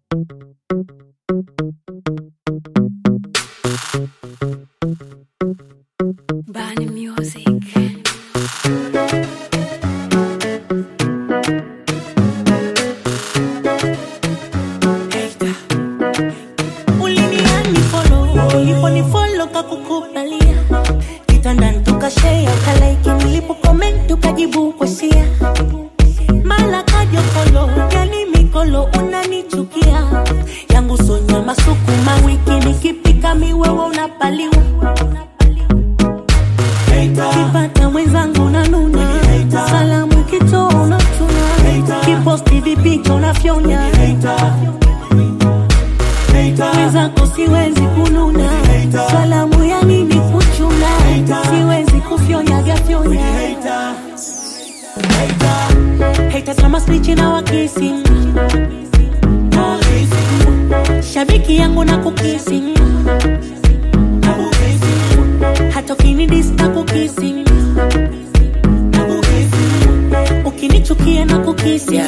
Bani Music. uliniani folo uliponifolo kakukubalia kitandani tukashea kalaiki nilipokoment ukajibu kwasia mala kajokolo yani mikolo unanichukia yangu sonya masukuma wiki nikipika miwewe unapaliwa kipata mwenzangu nanuna salamu ikitoa unatuna kiposti vipicha unafyonya mwenzako siwezi kununa salamu ya nini kuchuna siwezi kufyonya fyonyaga haters kama spichi na wakisi shabiki yangu na kukisi hata ukinidis na kukisi ukinichukia na kukisi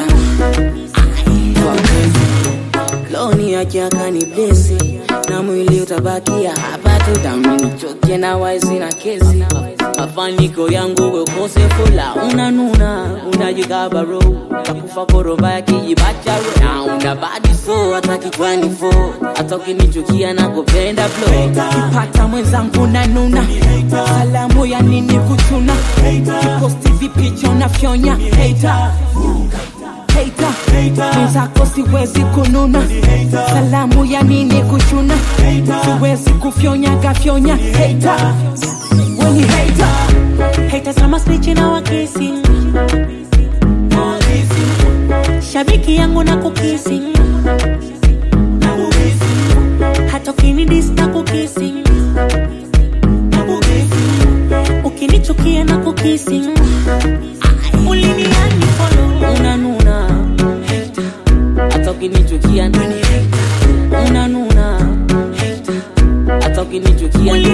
loni akiaka ni blesi na mwili utabakia hapa tu damnichoke na waisi na kesi mafaniko yangu wekosefula unanuna unajikabaro takufa koroba ya kijibacharo na una badi so hata kichwani fo hata ukinichukia na kupenda flo kipata mwenzangu nanuna salamu ya nini kuchuna kiposti vipicha unafyonya hater hater mwenzako siwezi kununa salamu ya nini kuchuna siwezi kufyonyaga fyonya hater weni hater haters kama spichi na wakisi shabiki yangu na kukisi hata ukinidis na kukisi ukinichukia na kukisi uliniani folo unanuna hater hata ukinichukia unanuna hater hata ukinichukia